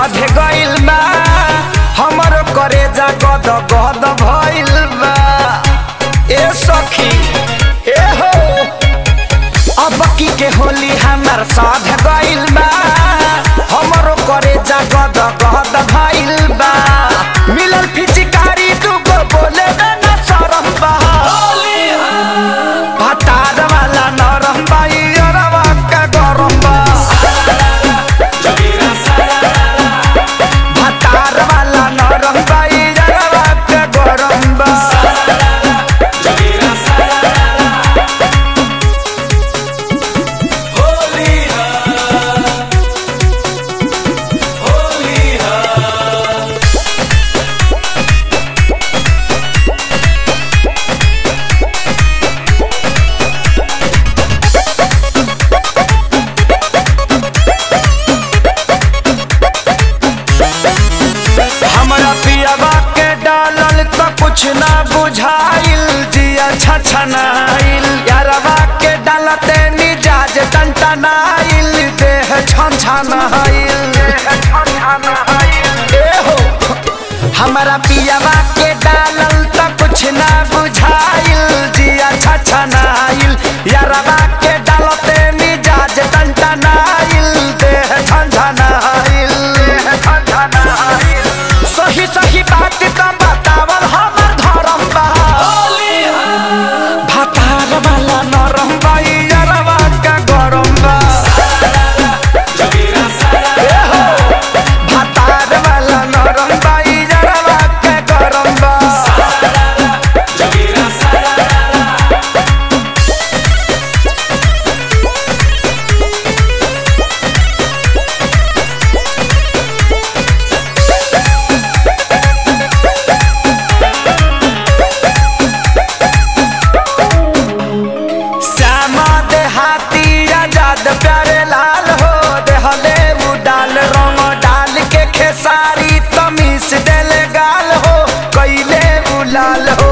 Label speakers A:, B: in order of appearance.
A: साध गइल बा हमर करे जा गद गद भइल बा ए सखी ए हो अब की के होली हमर साध गइल बा हमरो करे जा गद गद भइल बा मिलल फिचिकारी दुगो बोले ना ना शरम बा भतार वाला नरम बा इयरवा के गरम बा भतार वाला नरम बा इयरवा के गरम बा हमरा पियावा के डालल त कुछ ना बुझाइल जिया छछनाइल यारवा के डालते मिजाज टनटनाइल देह छनछनाइल ए हो हमरा पियावा के डालल त कुछ ना बुझाइल जिया छछनाइल यारवा के डालते मिजाज टनटनाइल देह छनछनाइल सही सही बात त बतावल हमर धर्म बा भतार वाला नरम बा यारवा का गरम बा ए हो, भतार वाला नरम बा यारवा का गरम बा श्यामा देहाती आजाद प्यारे लाल हो देहले उ डाल रंग डाल के खेसारी तमीस देले गाल हो कैले उ लाल हो